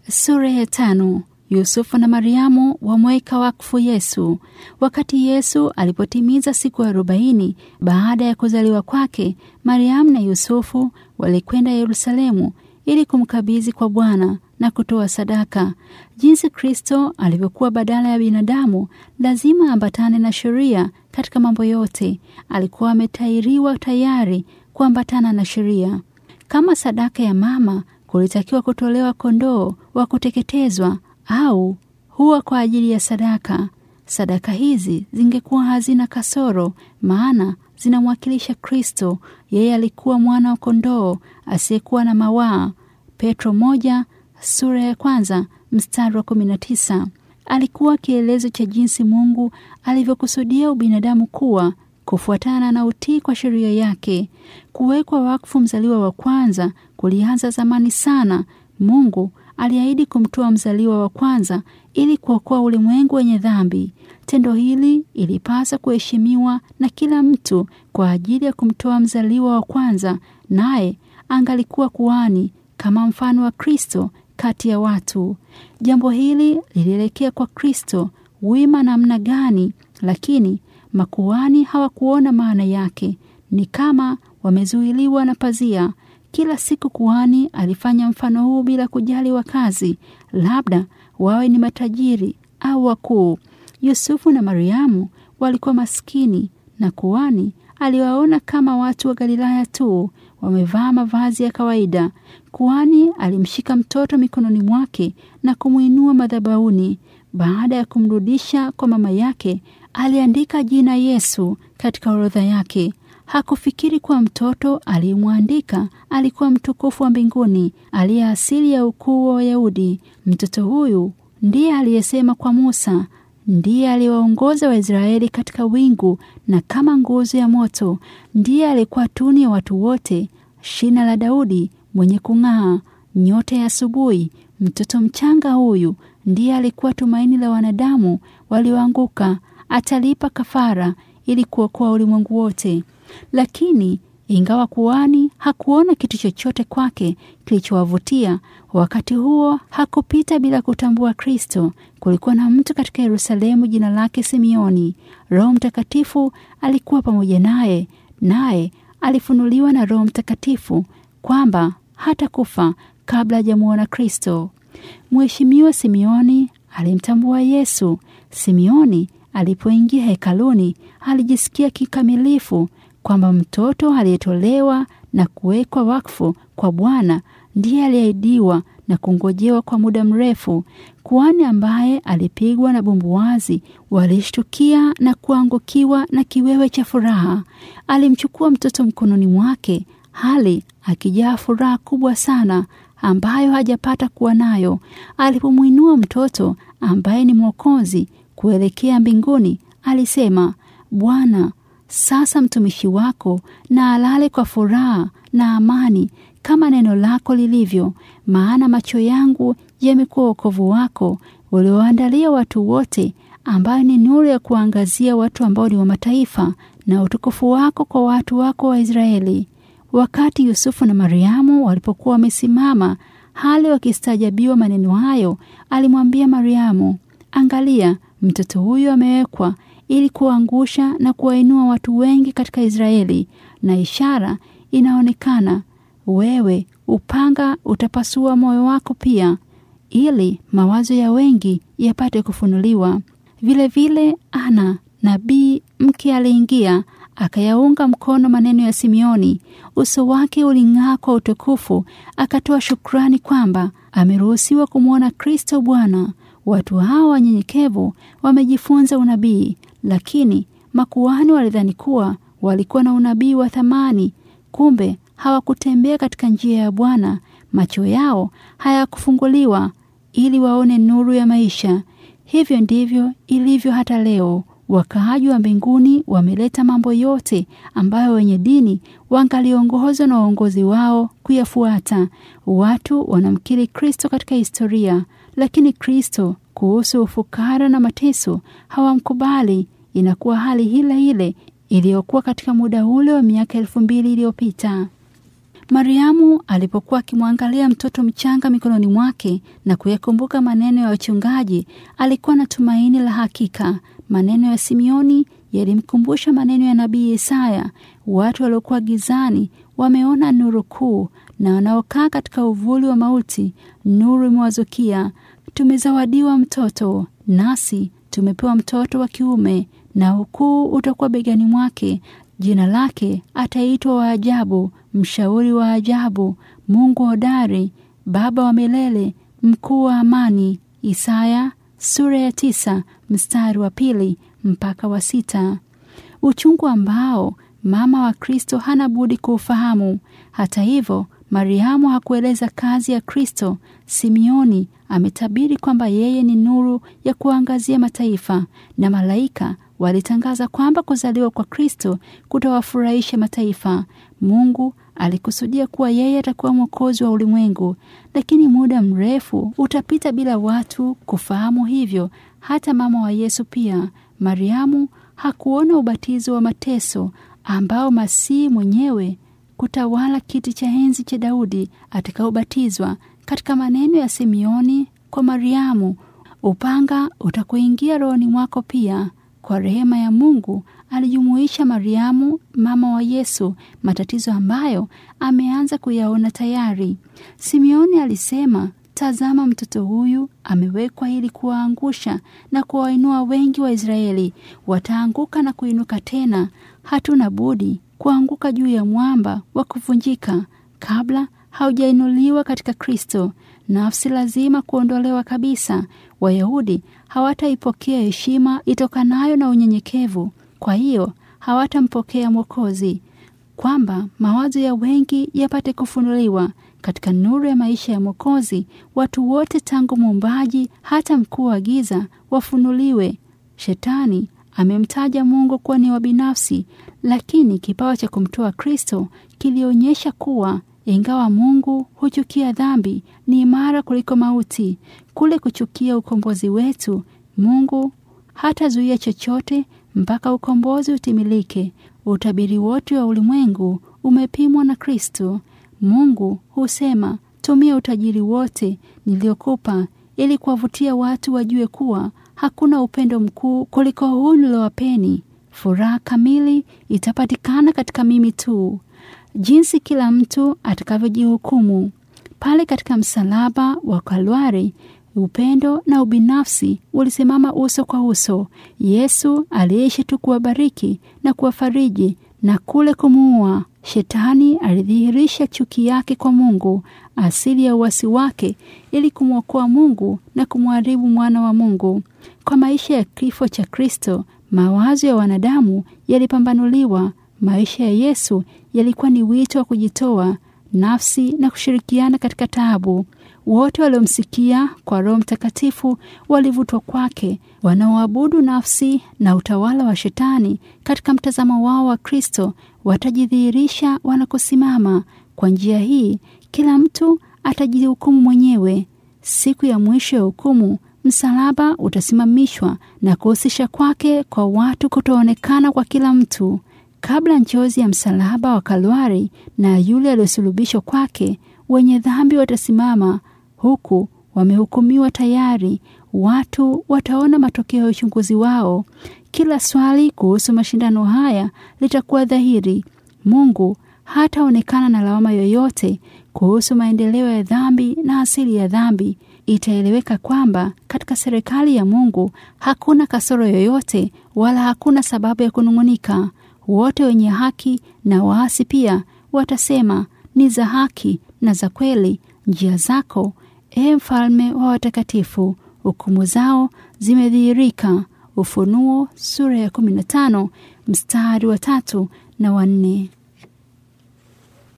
Sura ya tano. Yusufu na Mariamu wamweka wakfu Yesu. Wakati Yesu alipotimiza siku arobaini baada ya kuzaliwa kwake, Mariamu na Yusufu walikwenda Yerusalemu ili kumkabidhi kwa Bwana na kutoa sadaka. Jinsi Kristo alivyokuwa badala ya binadamu, lazima ambatane na sheria katika mambo yote. Alikuwa ametairiwa tayari kuambatana na sheria. Kama sadaka ya mama, kulitakiwa kutolewa kondoo wa kuteketezwa au huwa kwa ajili ya sadaka. Sadaka hizi zingekuwa hazina kasoro, maana zinamwakilisha Kristo. Yeye alikuwa mwana wa kondoo asiyekuwa na mawaa. Petro moja sura ya kwanza mstari wa kumi na tisa. Alikuwa kielezo cha jinsi Mungu alivyokusudia ubinadamu kuwa kufuatana na utii kwa sheria yake. Kuwekwa wakfu mzaliwa wa kwanza kulianza zamani sana. Mungu aliahidi kumtoa mzaliwa wa kwanza ili kuokoa ulimwengu wenye dhambi. Tendo hili ilipasa kuheshimiwa na kila mtu kwa ajili ya kumtoa mzaliwa wa kwanza, naye angalikuwa kuhani kama mfano wa Kristo kati ya watu. Jambo hili lilielekea kwa Kristo wima namna gani, lakini makuhani hawakuona maana yake. Ni kama wamezuiliwa na pazia. Kila siku kuhani alifanya mfano huu bila kujali wakazi, labda wawe ni matajiri au wakuu. Yusufu na Mariamu walikuwa maskini na kuhani aliwaona kama watu wa Galilaya tu, wamevaa mavazi ya kawaida. Kuhani alimshika mtoto mikononi mwake na kumwinua madhabahuni. Baada ya kumrudisha kwa mama yake, aliandika jina Yesu katika orodha yake. Hakufikiri kuwa mtoto aliyemwandika alikuwa mtukufu wa mbinguni aliye asili ya ukuu wa Wayahudi. Mtoto huyu ndiye aliyesema kwa Musa, ndiye aliyewaongoza Waisraeli katika wingu na kama nguzo ya moto, ndiye alikuwa tuni ya watu wote, shina la Daudi mwenye kung'aa, nyota ya asubuhi. Mtoto mchanga huyu ndiye alikuwa tumaini la wanadamu walioanguka. Atalipa kafara ili kuokoa ulimwengu wote. Lakini ingawa kuhani hakuona kitu chochote kwake kilichowavutia, wakati huo hakupita bila kutambua Kristo. Kulikuwa na mtu katika Yerusalemu jina lake Simeoni. Roho Mtakatifu alikuwa pamoja naye, naye alifunuliwa na Roho Mtakatifu kwamba hata kufa kabla hajamuona Kristo. Mheshimiwa Simeoni alimtambua Yesu. Simeoni alipoingia hekaluni alijisikia kikamilifu kwamba mtoto aliyetolewa na kuwekwa wakfu kwa Bwana ndiye aliahidiwa na kungojewa kwa muda mrefu. Kuhani ambaye alipigwa na bumbuwazi walishtukia na kuangukiwa na kiwewe cha furaha. Alimchukua mtoto mkononi mwake, hali akijaa furaha kubwa sana ambayo hajapata kuwa nayo. Alipomwinua mtoto ambaye ni Mwokozi kuelekea mbinguni, alisema, Bwana, sasa mtumishi wako na alale kwa furaha na amani kama neno lako lilivyo, maana macho yangu yamekuwa wokovu wako ulioandalia watu wote, ambayo ni nuru ya kuangazia watu ambao ni wa mataifa, na utukufu wako kwa watu wako wa Israeli. Wakati Yusufu na Mariamu walipokuwa wamesimama hali wakistaajabiwa maneno hayo, alimwambia Mariamu, angalia, mtoto huyu amewekwa ili kuangusha na kuwainua watu wengi katika Israeli, na ishara inaonekana, wewe upanga utapasua moyo wako pia, ili mawazo ya wengi yapate kufunuliwa. Vilevile Ana nabii mke aliingia akayaunga mkono maneno ya Simeoni. Uso wake uling'aa kwa utukufu, akatoa shukrani kwamba ameruhusiwa kumwona Kristo Bwana. Watu hawa wanyenyekevu wamejifunza unabii, lakini makuhani walidhani kuwa walikuwa na unabii wa thamani. Kumbe hawakutembea katika njia ya Bwana. Macho yao hayakufunguliwa ili waone nuru ya maisha. Hivyo ndivyo ilivyo hata leo. Wakaaji wa mbinguni wameleta mambo yote ambayo wenye dini wangaliongozwa na waongozi wao kuyafuata. Watu wanamkiri Kristo katika historia, lakini Kristo kuhusu ufukara na mateso hawamkubali. Inakuwa hali ile ile iliyokuwa katika muda ule wa miaka elfu mbili iliyopita. Mariamu alipokuwa akimwangalia mtoto mchanga mikononi mwake na kuyakumbuka maneno ya wachungaji, alikuwa na tumaini la hakika. Maneno ya Simeoni yalimkumbusha maneno ya nabii Isaya: watu waliokuwa gizani wameona nuru kuu, na wanaokaa katika uvuli wa mauti nuru imewazukia. Tumezawadiwa mtoto, nasi tumepewa mtoto wa kiume, na ukuu utakuwa begani mwake. Jina lake ataitwa wa ajabu, mshauri wa ajabu, Mungu hodari, Baba wa milele, mkuu wa amani. Isaya sura ya tisa mstari wa pili mpaka wa sita. Uchungu ambao mama wa Kristo hana budi kuufahamu. Hata hivyo, Mariamu hakueleza kazi ya Kristo. Simeoni ametabiri kwamba yeye ni nuru ya kuangazia mataifa, na malaika walitangaza kwamba kuzaliwa kwa Kristo kutawafurahisha mataifa. Mungu alikusudia kuwa yeye atakuwa mwokozi wa ulimwengu, lakini muda mrefu utapita bila watu kufahamu hivyo. Hata mama wa Yesu pia, Mariamu, hakuona ubatizo wa mateso ambao Masihi mwenyewe kutawala kiti cha enzi cha Daudi atakaobatizwa. Katika maneno ya Simeoni kwa Mariamu, upanga utakuingia rohoni mwako pia. Kwa rehema ya Mungu alijumuisha Mariamu, mama wa Yesu, matatizo ambayo ameanza kuyaona tayari. Simeoni alisema, tazama, mtoto huyu amewekwa ili kuwaangusha na kuwainua wengi wa Israeli. Wataanguka na kuinuka tena, hatuna budi kuanguka juu ya mwamba wa kuvunjika kabla haujainuliwa katika Kristo. Nafsi lazima kuondolewa kabisa. Wayahudi hawataipokea heshima itokanayo na unyenyekevu, kwa hiyo hawatampokea Mwokozi, kwamba mawazo ya wengi yapate kufunuliwa katika nuru ya maisha ya Mwokozi. Watu wote tangu muumbaji hata mkuu wa giza wafunuliwe. Shetani amemtaja Mungu kuwa ni wa binafsi, lakini kipawa cha kumtoa Kristo kilionyesha kuwa ingawa Mungu huchukia dhambi, ni imara kuliko mauti. Kule kuchukia ukombozi wetu, Mungu hatazuia chochote mpaka ukombozi utimilike. Utabiri wote wa ulimwengu umepimwa na Kristo. Mungu husema, tumia utajiri wote niliokupa ili kuwavutia watu wajue kuwa hakuna upendo mkuu kuliko huu niliowapeni. Furaha kamili itapatikana katika mimi tu. Jinsi kila mtu atakavyojihukumu pale katika msalaba wa Kalvari, upendo na ubinafsi ulisimama uso kwa uso. Yesu aliishi tu kuwabariki na kuwafariji na kule kumuua. Shetani alidhihirisha chuki yake kwa Mungu, asili ya uasi wake, ili kumwokoa Mungu na kumharibu mwana wa Mungu. Kwa maisha ya kifo cha Kristo, mawazo ya wanadamu yalipambanuliwa. Maisha ya Yesu yalikuwa ni wito wa kujitoa nafsi na kushirikiana katika taabu. Wote waliomsikia kwa Roho Mtakatifu walivutwa kwake. Wanaoabudu nafsi na utawala wa Shetani katika mtazamo wao wa Kristo watajidhihirisha wanakosimama. Kwa njia hii, kila mtu atajihukumu mwenyewe. Siku ya mwisho ya hukumu, msalaba utasimamishwa na kuhusisha kwake kwa watu kutoonekana kwa kila mtu. Kabla njozi ya msalaba wa Kalvari na yule aliyosulubishwa kwake, wenye dhambi watasimama huku wamehukumiwa tayari. Watu wataona matokeo ya uchunguzi wao. Kila swali kuhusu mashindano haya litakuwa dhahiri. Mungu hataonekana na lawama yoyote kuhusu maendeleo ya dhambi na asili ya dhambi. Itaeleweka kwamba katika serikali ya Mungu hakuna kasoro yoyote, wala hakuna sababu ya kunung'unika. Wote wenye haki na waasi pia watasema, ni za haki na za kweli njia zako, e mfalme wa watakatifu. Hukumu zao zimedhihirika. Ufunuo sura ya 15 mstari wa tatu na wanne.